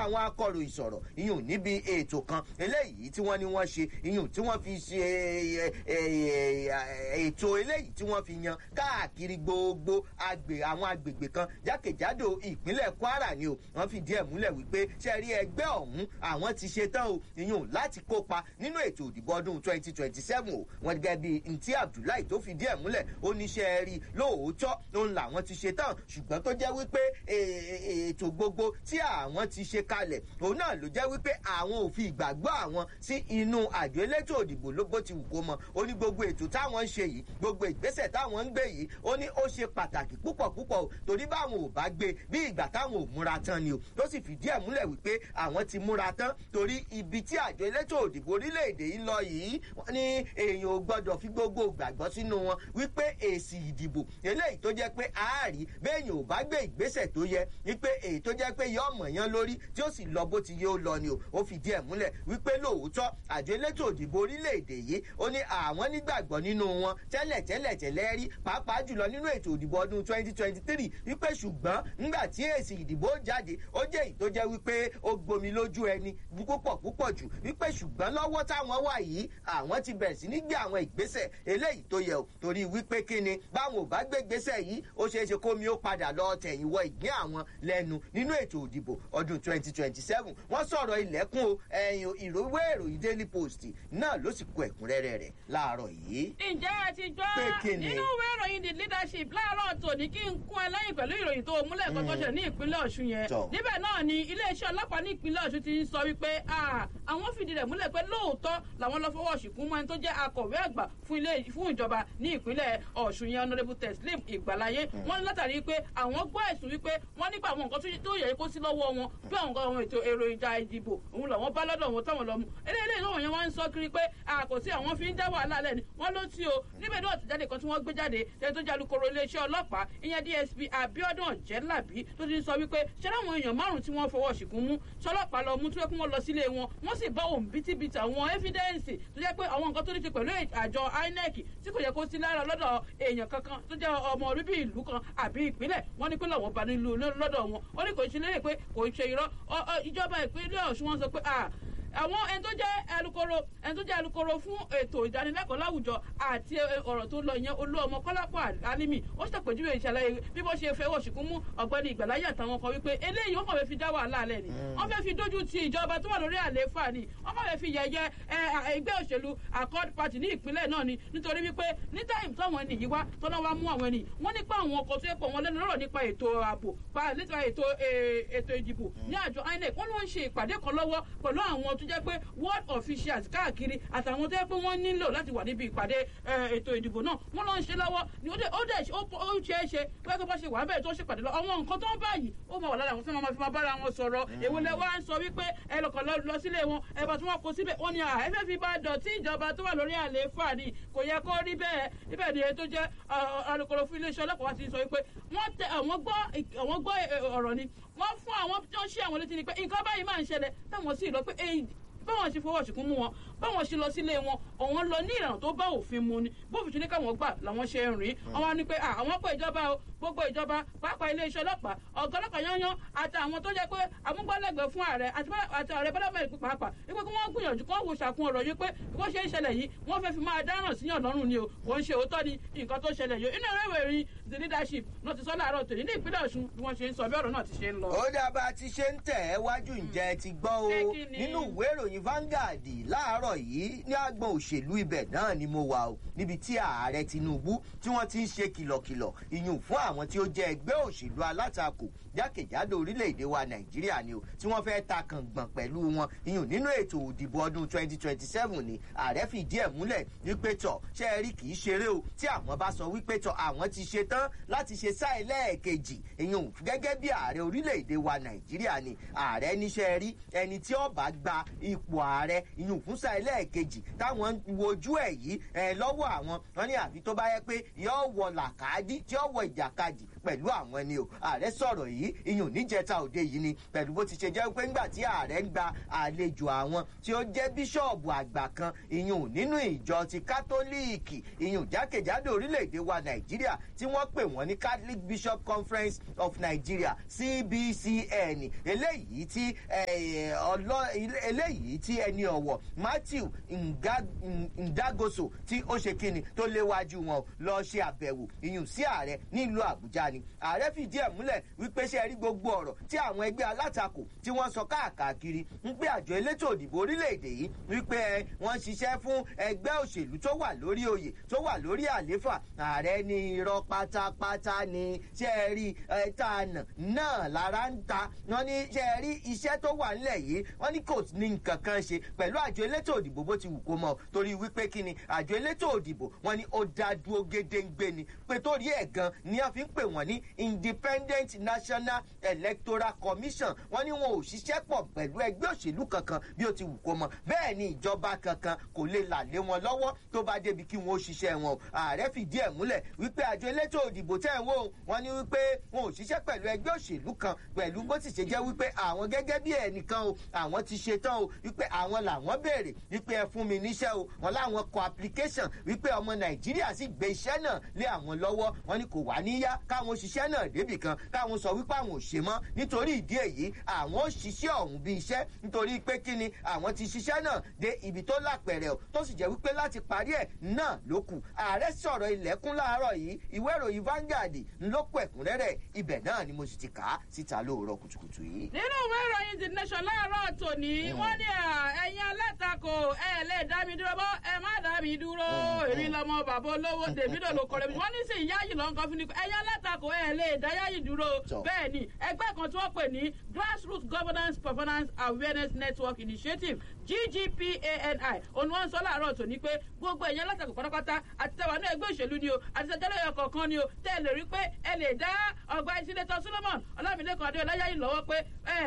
àwọn akọ̀ròyìn sọ̀rọ̀ iyùn níbi ètò kan eléyìí tí wọ́n ní wọ́n ṣe iyùn tí wọ́n fi ṣe ètò eléyìí tí wọ́n fi yan káàkiri gbogbo àwọn agbègbè kan jákèjádò ìpínlẹ̀ kwara ni o wọ́n fìdí ẹ̀ múlẹ̀ wípé ṣe rí ẹgbẹ́ ọ̀hún àwọn ti ṣe tán o iyùn láti kópa nínú ètò òdìbò ọdún twenty twenty seven o wọ́n gẹ́gẹ́ bí ntí abdullahi tó fìdí ẹ̀ múlẹ̀ ó ní ṣe rí lóòótọ́ òun làwọn ti ṣe tán ṣùgbọ́n tó jẹ́ wípé ètò gbogbo tí àwọn ti ṣe kalẹ̀ òun náà ló jẹ́ wípé àwọn ò fi ìgbàgbọ́ àwọn sí inú àjọ elétò òdìbò ló bó ti wù kó mọ ó ní gbogbo ètò táwọn ń ṣe yìí gbogbo ìgbésẹ̀ táwọn ń gbé yìí ó ní ó ṣe pàtàkì púpọ̀ púpọ̀ o torí báwọn ò bá gbé bí ìgbà táwọn ò múra tán ni o tó sì fìdí ẹ̀ múlẹ̀ wípé àwọn ti múra tán torí ibi tí àjọ elétò òdìbò orílẹ̀-èdè yìí lọ yìí wọ́n ní èèyàn ò gbọ́dọ̀ fi gbogbo gbàgbọ́ sínú wọn wípé èsì ìdìbò eléyìí tó jẹ́ pé àárí béèyàn ò bá gbé ìgbésẹ̀ tó yẹ wípé èyí tó jẹ́ pé yọ ọmọ yẹn lórí tí ó sì lọ bó ti yẹ ó lọ ni o ó fìdí ẹ̀ múlẹ̀ wípé lóòótọ́ àjọ elétò òdìbò orílẹ̀-èdè yìí ó ní àwọn nígbàgbọ́ nínú wọn tẹ́lẹ̀ tẹ́lẹ̀ tẹ́lẹ̀ rí pàápàá jùlọ nínú ètò òdìbò ọdún twenty twenty three wípé ṣùgbọ́n ńgbà tí èsì ìdìbò jáde ó jẹ́ èyí tó jẹ́ wípé ó gbomi lójú ẹni púpọ̀ púpọ̀ jù wípé ṣùgbọ́n lọ́wọ́ táwọn wà yìí àwọn ti bẹ̀rẹ̀ sí ní gbé àwọn ìgbésẹ̀ eléyìí tó yẹ o torí wípé kí ni báwọn ò bá gbé ìgbésẹ̀ yìí ó ṣeé ṣe kómi ó padà lọ tẹ̀yìn wọ ìgbín àwọn lẹ́nu nínú ètò òdìbò ọdún twenty twenty seven wọ́n sọ̀rọ̀ ilẹ̀kùn o ẹ̀yìn ìròwé ìròyìn daily post náà ló sì kó ẹ̀kúnrẹ́rẹ́ rẹ̀ láàárọ̀ yìí. ǹjẹ́ ẹ ti gbọ́ nínú ìwé ìròyìn the leadership láàárọ̀ tòní kí n kún ẹ lẹ́yìn pẹ̀lú ìròyìn tó múlẹ̀ kan tó ṣe ní ìpínlẹ̀ ọ̀ṣun yẹn níbẹ̀ náà ni iléeṣẹ́ ọlọ́pàá ní ìpínlẹ̀ ọ̀ṣun ti ń sọ wípé àwọn fìdí rẹ̀ múlẹ̀ pé lóòótọ́ làwọn lọ fọwọ́ ṣìkún mọ́ ẹni tó jẹ́ akọ̀wé àgbà fún ìjọba ní ìpínlẹ̀ ọ̀ṣun yẹn honourable teslim ìgbàláyé wọ́n ní látàrí pé àwọn gbọ́ ẹ̀sùn wípé wọ́n nípa àwọn nǹkan tó yẹ kó sí lọ́wọ́ wọn bí àwọn nǹkan àwọn ètò èrò ìjà ìdìbò òun làwọn bá lọ́dọ̀ wọn táwọn lọ mú eléyìí lọ́wọ́ yẹn wọ́n ń sọ kiri pé àkòsí àwọn fi ń dá wàhálà lẹ́ni wọ́n ló tí o níbẹ̀ náà àtẹ̀jáde kan tí wọ́n gbé jáde ẹni tó jẹ́ alukoro iléeṣẹ́ ọlọ́pàá ìyẹn dsp abiodun ọ̀jẹ́lábí tó ti sọ wípé ṣé láwọn èèyàn márùn tí wọ́n fọwọ́ ṣìkún mú sọlọ́pàá lọ mú tí wọ́n kún wọn lọ sílé wọn wọ́n sì bá òun bítíbitì àwọn ẹ́fídẹ́ǹsì tó jẹ́ pé àwọn nǹkan tó ní ṣe pẹ̀lú àjọ inec tí kò yẹ kó sí lára lọ́dọ̀ èèyàn kankan tó jẹ́ ọmọ bíbí ìlú kan àbí ìpínlẹ̀ wọ́n ní pé làwọn bá nílùú lọ́dọ̀ wọn ó ní kò ṣe lérè pé kò ṣe irọ́ ìjọba ìpínlẹ̀ ọ̀ṣun wọn sọ pé àwọn ẹni tó jẹ́ alukoro ẹni tó jẹ́ alukoro fún ètò ìdánilẹ́kọ̀ọ́ láwùjọ àti ọ̀rọ̀ tó lọ yẹn olú ọmọ kọ́lápọ̀ alimi ó ṣàpèjúwe ìṣàlàyé bí wọ́n ṣe fẹ́ wọ̀ṣìkún mú ọ̀gbẹ́ni ìgbàláyé àtàwọn kan wípé eléyìí wọ́n kàn fẹ́ fi dá wàhálà alẹ́ ni wọ́n fẹ́ fi dójú ti ìjọba tó wà lórí àlééfà ni wọ́n kàn fẹ́ fi yẹyẹ ẹgbẹ́ òṣèlú accord party ní ìpínlẹ̀ náà ni nítorí wípé ní táìmù táwọn ẹni yìí wá tọ́lá wa mú àwọn ẹni wọ́n nípa àwọn ọkọ̀ tó yẹ pọ̀ wọn lẹ́nu lọ́rọ̀ nípa ètò ààbò pa nípa ètò ètò ìdìbò ní àjọ inec wọ́n ló ń ṣe ìpàdé kan lọ́wọ́ pẹ̀lú àwọn tó jẹ́ pé world officials káàkiri àtàwọn tó yẹ pé wọ́n nílò láti wà níbi ìpàdé ètò ìdìbò náà wọ́n lọ ń ṣe lọ́wọ́ ni ó dẹ̀ ó ṣe é ṣe pé kó bá ṣe wà bẹ́ẹ̀ tó ṣe pàdé lọ àwọn nǹkan tó ń báyìí ó máa wà lára àwọn tí wọ́n máa fi máa bára wọn sọ̀rọ̀ èwo lẹ wá ń sọ wípé ẹ lọkàn lọ sílé wọn ẹ bá tí wọ́n kó síbẹ̀ wọ́n ní ẹ fẹ́ fi bá dọ̀tí ìjọba tó wà lórí àlééfà ni kò yẹ kó rí bẹ́ẹ̀ ibẹ̀ ni ètò jẹ́ alukoro fún iléeṣẹ́ ọlọ́pàá ti sọ wípé wọ́n tẹ àwọn gbọ́ ọ̀rọ̀ ni wọ́n fún àwọn tí wọ́n ṣí àwọn létí ni pé nǹkan báyìí máa ń ṣẹlẹ̀ táwọn sì lọ pé báwọn ṣe fọwọ́ ṣìkún mú wọn báwọn ṣe lọ sílé wọn òun lọ ní ìlànà tó bá òfin mu ni bófin ṣe ní káwọn gbà làwọn ṣe ń rìn àwọn ni pé àwọn pé ìjọba o gbogbo ìjọba pàápàá iléeṣẹ́ ọlọ́pàá ọ̀gá ọlọ́pàá yányán àti àwọn tó jẹ́ pé amúgbálẹ́gbẹ̀ẹ́ fún ààrẹ àti ààrẹ bọ́lá mẹ́rin pàápàá wípé kí wọ́n gbìyànjú kó wò ṣàkun ọ̀rọ̀ yìí pé bó ṣe ń ṣẹlẹ̀ yìí wọ́n fẹ́ fi máa dáràn síyàn lọ́rùn ni o wọ́n ń ṣe òótọ́ ni nǹkan tó ṣẹlẹ̀ yìí inú ìwé ìròyìn the leadership náà ti sọ láàárọ̀ tòní ní ìpínlẹ̀ ọ̀ṣun bí wọ́n ṣe ń sọ bí ọ̀rọ̀ náà ti ṣe ń lọ. ó dábàá ti ṣe ń tẹ̀ ẹ́ wájú ǹjẹ́ ti gbọ́ o nínú ìwé ìròyìn Vanguard láàárọ̀ yìí ní agbọn òṣèlú ibẹ̀ náà ni mo wà o níbi tí ààrẹ Tinubu tí wọ́n ti ń ṣe kìlọ̀kìlọ̀ ìyún fún àwọn tí ó jẹ́ ẹgbẹ́ òṣèlú alátakò jákèjádò orílẹ̀-èdè wa Nàìjíríà ni o tí wọ́n fẹ́ ta kàngbọ̀n pẹ̀lú wọn ìyún nínú ètò òdìbò ọdún 2027 ni ààrẹ fìdí ẹ̀ múlẹ̀ wípé tọ̀ ṣe é rí kì í ṣeré o tí àwọn bá sọ wípé tọ̀ àwọn ti ṣe tán láti ṣe sáà ẹlẹ́ẹ̀kejì ìyún gẹ́gẹ́ bí ààrẹ orílẹ̀-èdè wa Nàìjíríà ni ààrẹ níṣẹ́ rí ẹni tí ó bá gba ipò ààrẹ ìyún fún sáà ẹlẹ́ẹ̀kejì táwọn wojú ẹ̀ yìí ẹ̀ lọ́wọ́ àwọn wọn ní àfi tó bá yẹ pé yóò wọ làkàdí tí yóò wọ ìjàkadì pẹ̀lú àwọn ni o ààrẹ sọ̀rọ̀ yìí iyùn níjẹta òde yìí ni pẹ̀lú bó ti ṣe jẹ́ pé ńgbà tí ààrẹ ń gba àlejò àwọn tí ó jẹ́ bíṣọ̀bù àgbà kan iyùn nínú ìjọ ti kátólíìkì iyùn jákèjádò orílẹ̀-èdè wa nàìjíríà tí wọ́n pè wọ́n ní catholic bishop conference of nigeria cbcn eléyìí tí eléyìí tí ẹni ọ̀wọ̀ matthew ndagoso tí ó ṣe kíni tó léwájú wọn lọ ṣe àbẹ̀wò iyùn sí ààrẹ nílùú àbújá ni ààrẹ fìdí ẹ̀ múlẹ̀ wípé ṣe rí gbogbo ọ̀rọ̀ tí àwọn ẹgbẹ́ alátakò tí wọ́n sọ káàkiri ń pé àjọ elétò òdìbò orílẹ̀-èdè yìí wípé wọ́n ṣiṣẹ́ fún ẹgbẹ́ òṣèlú tó wà lórí oyè tó wà lórí àléfà ààrẹ ní irọ́ pátápátá ni ṣe rí ẹ̀ẹ́tàánà náà lára ń ta wọ́n ní ṣe rí iṣẹ́ tó wà ńlẹ̀ yìí wọ́n ní kò ní nǹkan kan ṣe pẹ̀lú àjọ elétò òdìbò bó ti wù kó mọ̀ torí wípé kí ni àjọ elétò òdìbò wọ́n ní ó dá dúró gédéǹgbé ni pé torí ẹ̀ gan ni a fi ń pè wọ́n ní independent national electoral commission wọ́n ní wọn ò ṣiṣẹ́ pọ̀ pẹ̀lú ẹgbẹ́ òṣèlú kankan bí ó ti wù kó mọ̀ bẹ́ẹ̀ ni ìjọba kankan kò lè là lé wọn lọ́wọ́ tó bá débi kí wọn ó ṣiṣẹ́ wọn o ààrẹ fìdí ẹ̀ múlẹ̀ wípé àjọ elétò òdìbò tẹ̀ ń wò wọ́n ní wípé wọn ò ṣiṣẹ́ pẹ̀lú ẹgbẹ́ òṣèlú kan pẹ̀lú bó ti ṣe jẹ́ wípé àwọn gẹ́gẹ́ bí ẹnìkan o àwọn ti ṣe tán o wípé àwọn làwọn béèrè wípé ẹ fún mi níṣẹ́ o wọn láwọn kọ application wípé ọmọ nàìjíríà sì gbé iṣẹ́ náà lé àwọn lọ́wọ́ wọn ni kò wá níyá káwọn òṣìṣẹ́ náà débì kan káwọn sọ wípé àwọn ò ṣe mọ́ nítorí ìdí èyí àwọn ò ṣiṣẹ́ ọ̀hún bí iṣẹ́ nítorí pé kí ni àwọn ti ṣiṣẹ́ náà dé ibi tó lápẹ̀rẹ̀ o tó sì jẹ́ wípé láti parí ẹ̀ náà ló kù ààrẹ sọ̀rọ̀ ilẹ̀kùn láàárọ̀ yìí ìwé ìròyìn Vanguard ló kù ẹ̀kúnrẹ́rẹ́ ibẹ̀ náà ni mo sì ti kà á síta lóòrọ̀ kùtùkùtù yìí. nínú ìwé ìròyìn the nation láàárọ̀ tòní wọ́n ní ẹ̀yin alátakò ẹ lè dá mi dúró bọ́ ẹ má dá mi dúró èmi lọmọ bàbá olówó davido ló kọrẹ mi wọ́n ní sì yáyì lọ nǹkan fún mi ẹ̀yin alátakò ẹ lè dá yáyì dúró bẹ́ẹ̀ ni ẹgbẹ́ kan tí wọ́n pè ní grassroots governance performance awareness network initiative ggpani òun wọ́n ń sọ láàárọ̀ tòní pé gbogbo ẹ̀yin alátakò pátápátá àti tẹwà ní ẹgbẹ́ òṣèlú ni o àti tẹjọ́lẹ̀ ẹ̀kọ́ kan ni o tẹ́ ẹ lè rí pé ẹ lè dá ọgbà ìsílẹ̀tọ̀ solomon ọlámilẹ́kan adéọlá yáyì lọ́wọ́ pé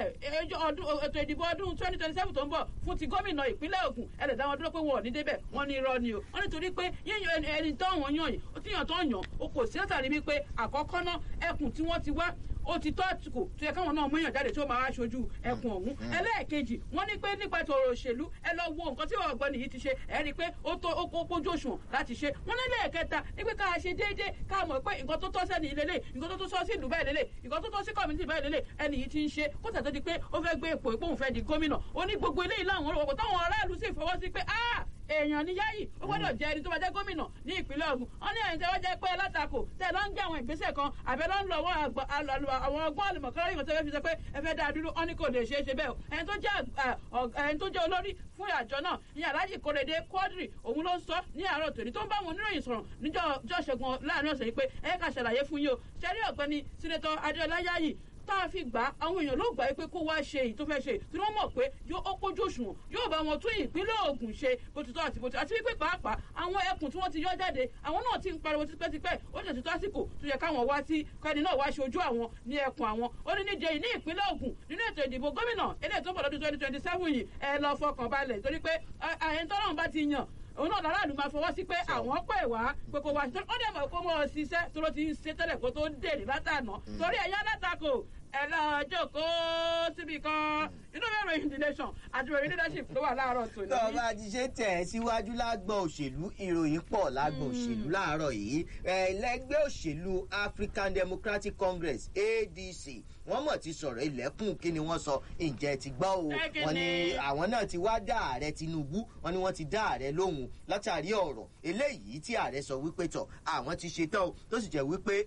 ètò ìdìbò ọdún twenty twenty seven tó ń bọ̀ fún ti gómìnà ìpínlẹ̀ Ògùn ẹ lè dá wọn dúró pé wọn ò ní débẹ̀ wọ́n ní irọ́ ni o wọ́n nítorí pé yíyan ẹni tó wọ́n yàn yìí ó ti yàn tó yàn o kò sí látàrí wípé àkọ́kọ́ náà ẹkùn tí wọ́n ti wá ó ti tọ́ àtìkò tó yẹ káwọn náà mú èèyàn jáde tó máa ṣojú ẹkùn ọ̀hún ẹlẹ́ẹ̀kejì wọ́n ní pé nípa ètò ọ̀rọ̀ òṣèlú ẹ lọ wo nǹkan tí ọ̀gbọ́n nìyí ti ṣe ẹ rí i pé ó tó ó pójú òṣùwọ̀n láti ṣe wọ́n ní lẹ́ẹ̀kẹta ní pé ká ṣe déédéé ká mọ̀ pé nǹkan tó tọ́ sẹ́ni lélẹ̀ nǹkan tó tó sọ sí ìlú báyìí lélẹ̀ nǹkan tó tọ́ sí kọ́mìtì báyìí lélẹ̀ ẹni yìí ti ń ṣe kó tẹ̀ tó di pé ó fẹ́ gbé ipò ìpòhùn fẹ́ di gómìnà ó ní gbogbo eléyìí láwọn olùwọ́pọ̀ táwọn aráàlú sì fọwọ́ sí pé ah èèyàn ní yáyì ó gbọ́dọ̀ jẹ́ ẹni tó bá jẹ́ gómìnà ní ìpínlẹ̀ Ògùn wọ́n ní ẹ̀yìn tí wọ́n jẹ́ pé látakò tẹ̀ ló ń gbé àwọn ìgbésẹ̀ kan àbẹ̀ ló ń lọ àwọn ọgbọ́n àlùmọ̀kọ́rọ́ yìí tó fẹ́ fi sọ pé ẹ fẹ́ dá dúró wọ́n ní kò lè ṣeé ṣe bẹ́ẹ̀ ẹni tó jẹ́ ẹni tó jẹ́ olórí fún àjọ náà ní Alhaji Korede Quadri òun ló ń sọ ní àárọ̀ tòní tó ń bá àwọn oníròyìn sọ̀rọ̀ níjọ́ ṣẹ́gun láàrin ọ̀sẹ̀ yìí pé ẹ ká ṣàlàyé fún yín o ṣẹ́rí ọ̀gbẹ́ni sínétọ̀ Adéọlá Yáyì tá a fi gbà àwọn èèyàn ló gbà pé kó wá ṣe èyí tó fẹ́ ṣe tí wọ́n mọ̀ pé yóò ó kójú òṣùwọ̀n yóò bá wọn tún ìpínlẹ̀ Ògùn ṣe bó ti tọ́ àti bó ti àti wípé pàápàá àwọn ẹkùn tí wọ́n ti yọ jáde àwọn náà ti ń pariwo tipẹ́tipẹ́ ó jẹ́ títọ́ àsìkò tó yẹ káwọn wá sí kẹ́ni náà wá ṣe ojú àwọn ní ẹkùn àwọn ó ní níjẹ ní ìpínlẹ̀ Ògùn nínú ètò ìdìbò gómìnà eléyìí tó ń bọ̀ lọ́dún twenty twenty seven yìí ẹ lọ fọkàn balẹ̀ torí pé ẹni tọ́lọ́run bá ti yàn òun náà láràlú máa fọwọ́ sí pé àwọn pè wá pé kó wá ṣe ó dẹ̀ mọ̀ kó mọ̀ ọ́ ṣiṣẹ́ tó ló ti ń ṣe tẹ́lẹ̀ kó tó dèrè látànà torí ẹ̀yà látakò ẹ lọ jókòó síbi kan inú mi ròyìn the nation àti ròyìn leadership ló wà láàárọ̀ tòní. tó o bá ti ṣe tẹ̀ ẹ́ síwájú lágbọ̀n òṣèlú ìròyìn pọ̀ lágbọ̀n òṣèlú láàárọ̀ yìí ẹlẹ́gbẹ́ òṣèlú African Democratic Congress ADC wọ́n mọ̀ ti sọ̀rọ̀ ilẹ̀kùn kí ni wọ́n sọ ǹjẹ́ ti gbọ́ o wọ́n ní àwọn náà ti wá dá ààrẹ Tinubu wọ́n ní wọ́n ti dá ààrẹ lóhùn látàrí ọ̀rọ̀ eléyìí tí ààrẹ sọ wípé tọ̀ àwọn ti ṣetán o tó sì jẹ́ wípé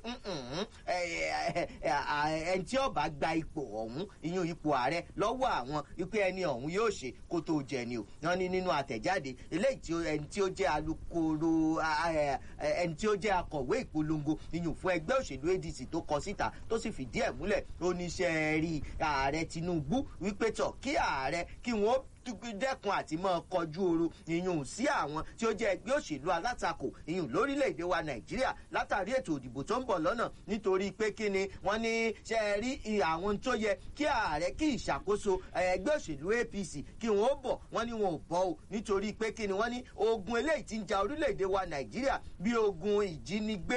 ẹni tí ó bá gba ipò ọ̀hún ìyún ipò ààrẹ lọ́wọ́ àwọn wípé ẹni ọ̀hún yóò ṣe kó tó jẹ ni o wọ́n ní nínú àtẹ̀jáde eléyìí tí ẹni tí ó jẹ́ alukoro ẹni tí ó jẹ́ akọ̀wé ìpolongo ìyún fún ẹgbẹ́ òṣèlú ADC tó kọ síta tó sì fìdí ẹ̀ múlẹ̀ oníṣẹ́ rí ààrẹ Tinubu wípé tọ̀ kí ààrẹ kí wọ́n dẹ́kun àti máa kọjú oru ìyún sí àwọn tí ó jẹ́ ẹgbẹ́ òṣèlú alátakò ìyún lórílẹ̀‐èdè wa nàìjíríà látàrí ètò òdìbò tó ń bọ̀ lọ́nà nítorí pé kí ni wọ́n ní ṣe é rí àwọn tó yẹ kí ààrẹ kí ìṣàkóso ẹgbẹ́ òṣèlú apc kí wọ́n ó bọ̀ wọ́n ní wọn ò bọ́ o nítorí pé kí ni wọ́n ní ogun eléyìí ti ń ja orílẹ̀‐èdè wa nàìjíríà bí ogun ìjínigbé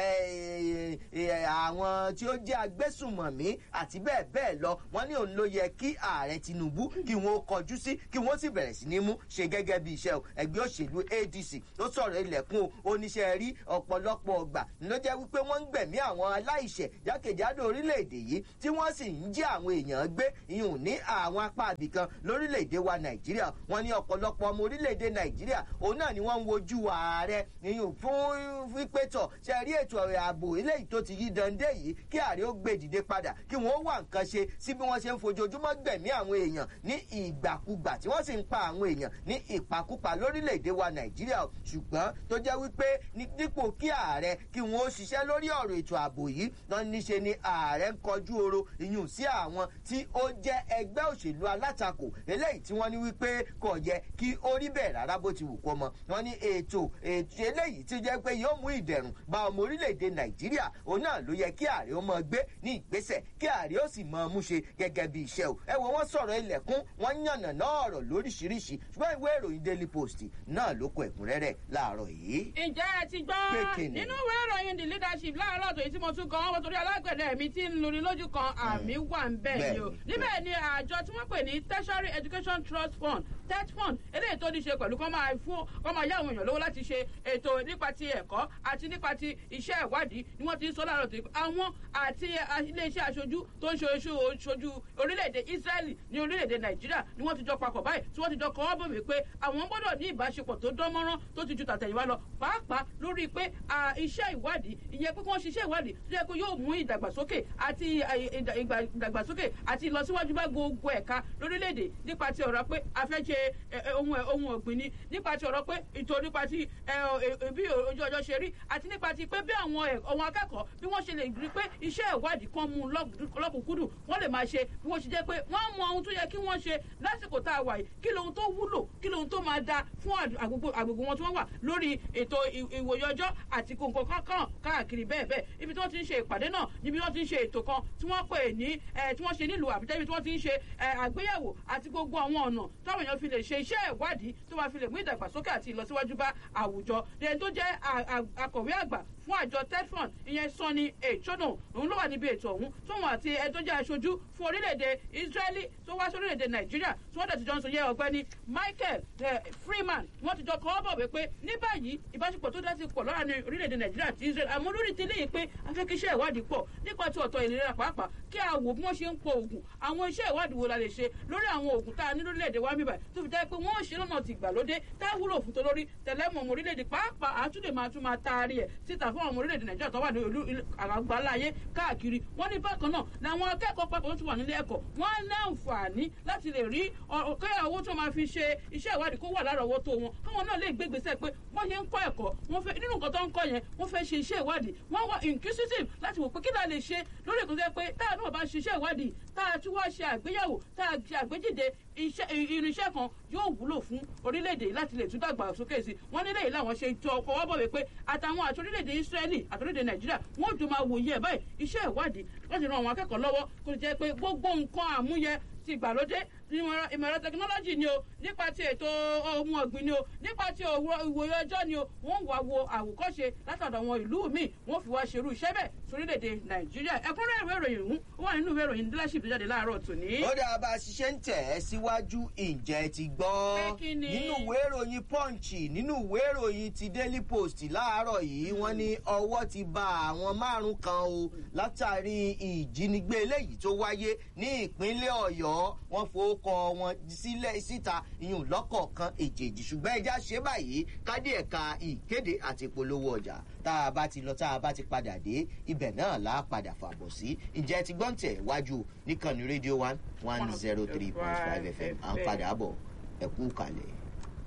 àwọn tí ó jẹ́ agbésùmọ̀mí àti bẹ́ẹ̀ bẹ́ẹ̀ lọ wọ́n ní òun ló yẹ kí ààrẹ tinubu kí wọ́n ó kọjú sí kí wọ́n sì bẹ̀rẹ̀ sí ní mú ṣe gẹ́gẹ́ bí iṣẹ́ o ẹgbẹ́ òṣèlú adc ló sọ̀rọ̀ ilẹ̀kùn o oníṣẹ́ rí ọ̀pọ̀lọpọ̀ ọgbà ló jẹ́ wípé wọ́n ń gbẹ̀mí àwọn aláìṣẹ̀ jákèjádò orílẹ̀-èdè yìí tí wọ́n sì ń jí àwọn èèyàn gbé ìhùn ní àwọn apá àbìkan lórílẹ̀-èdè wa nàìjíríà wọ́n ní ọ̀pọ̀lọpọ̀ ọmọ orílẹ̀-èdè nàìjíríà òun náà ni wọ́n ń wojú ààrẹ ìhùn fún wípétọ̀ ṣe rí ètò ààbò eléyìí tó ti yí dande yìí kí ààrẹ ó gbé dìde padà kí wọ́n wà nǹkan ṣe sí bí wọ́n ṣe ń fojoojúmọ́ gbẹ̀mí àwọn èèyàn ní ìgbàkúgbà tí wọ́n sì ń pa àwọn èèyàn ní ìpakúpa lórílẹ̀‐èdè wa nàìjíríà ṣùgbọ́n tó jẹ́ wípé dípò kí ààrẹ kí wọ́n ó ṣiṣẹ́ lórí ọ̀rọ̀ ètò ààbò yìí náà níṣe ni ààrẹ ń kọjú oro ìyún sí àwọn tí ó jẹ́ ẹgbẹ́ òṣèlú alátakò eléyìí tí wọ́n ní wípé kò yẹ kí ó rí bẹ́ẹ̀ rárá bó ti wù kó mọ wọ́n ní ètò ètò eléyìí tí jẹ́ pé yóò mú ìdẹ̀rùn bá ọmọ orílẹ̀-èdè nàìjíríà òun náà ló yẹ kí ààrẹ ó mọ gbé ní ìgbésẹ̀ kí ààrẹ ó sì mọ mú ṣe gẹ́gẹ́ bí iṣẹ́ o ẹ wo wọ́n sọ̀rọ̀ ilẹ̀kùn wọ́n yànnà náà ọ̀rọ̀ lóríṣiríṣi ṣùgbọ́n ìwé ìròyìn daily post náà ló kọ ẹ̀kúnrẹ́rẹ́ láàárọ̀ yìí. ǹjẹ́ ẹ ti gbọ́ nínú ìwé ìròyìn the leadership láàárọ̀ tó yìí tí mo tún kàn wọ́n torí alágbẹ̀dẹ mi ti ń lórí lójú kan àmì wà ń bẹ̀ ni o níbẹ̀ ni àjọ tí wọ́n pè ní tertiary education trust fund tet fund eléyìí tó ní ṣe pẹ̀lú kọ́ máa fún kọ́ máa yá àwọn èèyàn lówó láti ṣe ètò nípa ti ẹ̀kọ́ àti nípa ti iṣẹ́ ìwádìí ni wọ́n ti ń sọ láàárọ̀ tó àwọn àti iléeṣẹ́ aṣojú tó ń ṣojú orílẹ̀-èdè israeli ní orílẹ̀-èdè nàìjíríà ni wọ́n ti jọ papọ̀ báyìí tí wọ́n ti jọ kọ́ bọ̀ wípé àwọn gbọ́dọ̀ ní ìbáṣepọ̀ tó dán mọ́rán tó ti ju tàtẹ̀yìnwá lọ pàápàá lórí pé iṣẹ́ ìwádìí ìyẹn pé kí wọ́n ṣiṣẹ́ ìwádìí tó yẹ kó yóò mú ìdàgbàsókè àti ìdàgbàsókè àti ìlọsíwájú bá gbogbo ẹ̀ka lórílẹ̀‐èdè nípa ti ọ̀rọ̀ pé a fẹ́ ṣe ohun ọ̀gbìn ni nípa ti ọ̀rọ̀ pé ìtò nípa ti bí ojú ọjọ́ ṣe rí àti nípa ti pé bí àwọn ọmọ akẹ́kọ̀ọ́ bí wọ́n ṣe lè rí pé iṣẹ́ ìwádìí kan mú lọ́kùnkúndùn wọ́n lè máa ṣe bí wọ́n ṣe jẹ́ pé wọ́n mọ ohun tó yẹ kí wọ́n ṣe lásìkò tá a wà yìí kí lohun tó wúlò kí lohun tó máa da fún àgbègbè wọn tí wọ́n wà lórí ètò ìwòye ọjọ́ àti kòǹkò kankan káàkiri bẹ́ẹ̀ bẹ́ẹ̀ ibi tí wọ́n ti ń ṣe ìpàdé náà níbi wọ́n ti ń ṣe ètò kan tí wọ́n pè ní tí wọ́n ṣe nílùú àbújá ibi tí wọ́n ti ń ṣe àgbéyẹ̀wò àti gbogbo àwọn ọ̀nà táwọn èèyàn fi lè ṣe iṣẹ́ ìwádìí tó máa fi lè mú ìdàgbàsókè àti ìlọsíwájú bá àwùjọ ẹni tó jẹ́ akọ̀wé àgbà fún àjọ tedfund ìyẹn sanni èchónà òun ló wà níbi ètò ọ̀hún tóun àti ẹni tó jẹ́ aṣojú fún orílẹ̀-èdè israeli tó wá sí orílẹ̀-èdè nàìjíríà tí wọ́n dẹ̀ ti jọ ń sọ yẹ ọ̀gbẹ́ni michael freeman wọ́n ti jọ kọ́ ọ́ bọ̀ wípé ní báyìí ìbáṣepọ̀ tó dá sí pọ̀ lọ́ra ní orílẹ̀-èdè nàìjíríà àti israel àmọ́ lórí ti léyìí pé afẹ́kíṣẹ́ ìwádìí pọ̀ nípa ti ọ̀tọ̀ ìlera pàápàá kí a wò bí wọ́n ṣe ń po oògùn àwọn iṣẹ́ ìwádìí wo la lè ṣe lórí àwọn oògùn tá a ní lórílẹ̀-èdè wa mìíràn tó fi jẹ́ pé wọ́n ṣe lọ́nà ti gbàlódé tá a wúlò fún tolórí tẹ̀lẹ́mọ̀ ọmọ orílẹ̀-èdè pàápàá àtúndè máa tún máa taari ẹ̀ síta fún ọmọ orílẹ̀-èdè nàìjíríà tó wà ní olú àgbáláyé káàkiri wọ́n ní bákan náà làwọn akẹ́kọ̀ọ́ papọ̀ tó ti wà nílé ẹ̀kọ́ wọ́n ní àǹfààní láti lè rí kẹ́yà owó tó máa fi ṣe iṣẹ́ ìwádìí kó wà lárọ̀ọ́wọ́tó wọn káwọn náà lè gbégbèsè pé wọ́n ṣe ń kọ́ ẹ̀kọ́ wọ́n fẹ́ nínú nǹkan tó ń kọ́ yẹn wọ́n fẹ́ ṣe iṣẹ́ ìwádìí wọ́n wá inquisitive láti wò pé kí la lè ṣe lórí ìkọ́sẹ́ pé táà náà bá ṣiṣẹ́ ìwádìí táà tí wọ́n ṣe àgbéyẹ̀wò táà ṣe àgbéjìde irinṣẹ́ kan yóò wúlò fún orílẹ̀-èdè láti lè tún dàgbà sókè sí wọ́n nílé yìí làwọn ṣe jọ fọwọ́ bọ̀ wípé àtàwọn àti orílẹ̀-èdè israeli àti orílẹ̀-èdè nàìjíríà wọ́n jọ máa wòye ẹ̀ báyìí iṣẹ́ ìwádìí láti ran àwọn akẹ́kọ̀ọ́ lọ́wọ́ kó lè jẹ́ pé gbogbo nǹkan àmúyẹ ti ìgbàlódé ìmọ̀ ẹ̀rọ tẹkinọ́lọ́jì ni o nípa ti ètò ohun ọ̀gbìn ni o nípa ti ìwòye ọjọ́ ni o wọ́n wá wo àwòkọ́ṣe látọ̀dọ̀ àwọn ìlú míì wọ́n fi wá ṣerú iṣẹ́ bẹ́ẹ̀ sórílẹ̀-èdè nàìjíríà ẹ̀kúnrẹ́ ìwé ìròyìn ọ̀hún ó wà nínú ìwé ìròyìn leadership tó jáde láàárọ̀ tòní. ó dáa bá a ṣiṣẹ́ ń tẹ̀ ẹ́ síwájú ìjẹ́ ti gbọ́ nínú ìwé ìròyìn punch nínú ìwé ìròyìn ti daily post láàárọ̀ yìí wọ́n ní ọwọ́ ti ba àwọn márùn kan o látàrí ìjínigbé eléyìí tó wáyé ní ìpínlẹ̀ ọ̀yọ́ wọ́n fowókọ wọn sílẹ̀ síta ìyún lọ́kọ̀ọ̀kan èjèèjì ṣùgbọ́n ẹja ṣe báyìí kádé ẹ̀ka ìkéde àti ìpolówó ọjà tá a bá ti lọ tá a bá ti padà dé ibẹ̀ náà là á padà fàbọ̀ sí ìjẹ́ ti gbọ́n tẹ̀ wájú níkànnì rédíò one one zero three point five fm à ń padà bọ̀ ẹ̀kú kalẹ̀.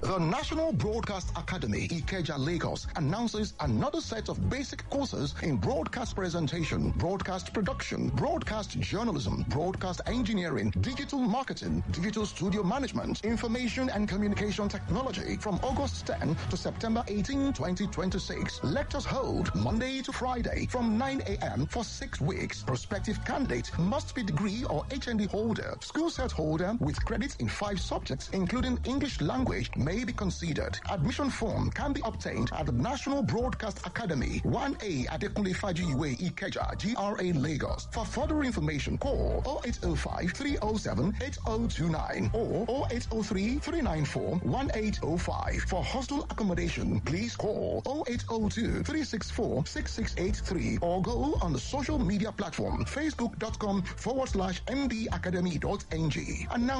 The National Broadcast Academy, Ikeja, Lagos, announces another set of basic courses in broadcast presentation, broadcast production, broadcast journalism, broadcast engineering, digital marketing, digital studio management, information and communication technology from August 10 to September 18, 2026. Lectures hold Monday to Friday from 9 a.m. for six weeks. Prospective candidate must be degree or HND holder, school set holder with credits in five subjects, including English language, may be considered. Admission form can be obtained at the National Broadcast Academy, 1A Adekunle Fajiwe Ikeja, GRA Lagos. For further information, call 0805 307 8029 or 0803 394 1805. For hostel accommodation, please call 0802 364 6683 or go on the social media platform facebook.com forward slash mbacademy.ng. Announce